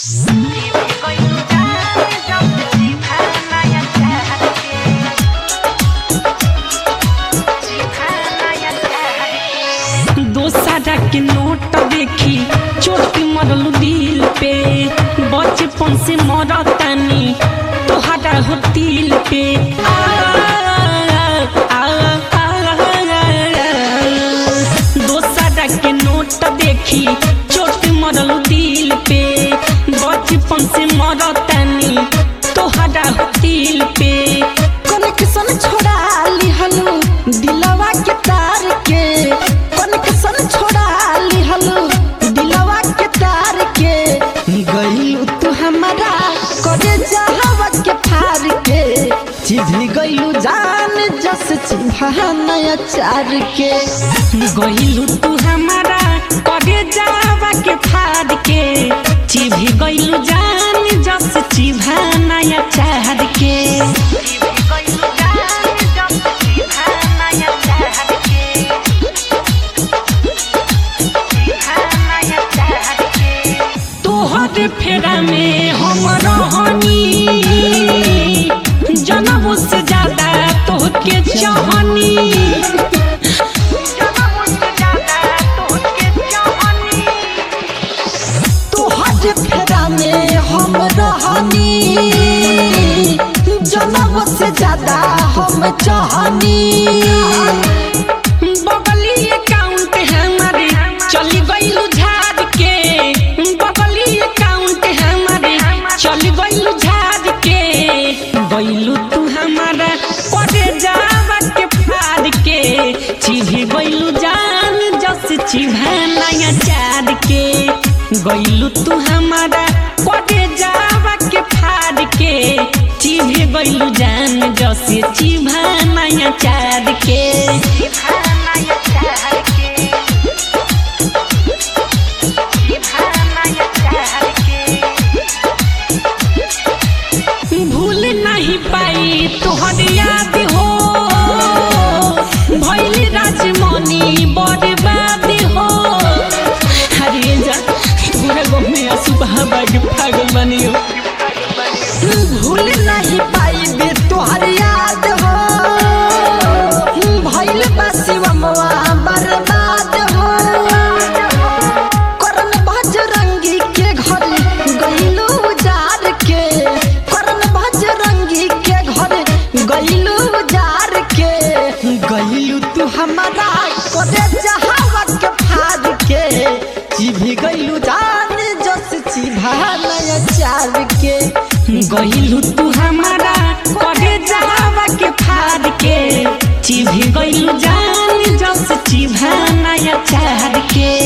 दोसरा के नोट देखी चोट मरल दिल पे बचपन से मरतानी तोहरा हो दिल पे आ, आ, आ, दोसरा के नोट देखी चोट मरल दिल पे बचपन से मरतानी तोहरा हो दिल पे कनेक्शन छोड़ा लिहलू दिलवा के तार के कनेक्शन छोड़ा लिहलू दिलवा के तार के गईलू तू हमारा करे जहवा के फार के चिढ़ी गईलू जान जस चिन्हा चार के गइलू तू हमारा करे जावा के फाड़ के चिभी गइलू जान जस चिभा नया चाहर के तोहर फेरा में हम रहनी जनम से ज्यादा तोहके चाहनी तोहर फेरा में हम रहनी जनम से ज्यादा हम चाहनी बगली अकाउंट हमारे चली गइलू झाड़ के बगली अकाउंट हमारे चली गइलू झाड़ के गइलू तू हमारा पड़े जावा के फाड़ के चिभी गइलू जान जस चिभा नया चार के गइलू तू हमारा पड़े जावा के फाड़ के चिभी गइलू जान जस चिभा नया चार के भूल नहीं पाई तोहर याद हो भैली राजमणि बर्बाद हो हरे जा पूरा गाँव में असुबह बाग पागल बनी हो भूल नहीं पाई बे तोहर याद हो भइल बा शिवमवा बर्बाद हो करन भजरंगी के घर गइलू जार के करन भजरंगी के घर गइलू जार के गइलू तू हमारा करे जहावा के फाड़ के चिभी गइलू जान जस चिभा नया चार के गइलू तू हमारा करे जावा के फाड़ के चिभी गइलू जान जस चिभा नया चार के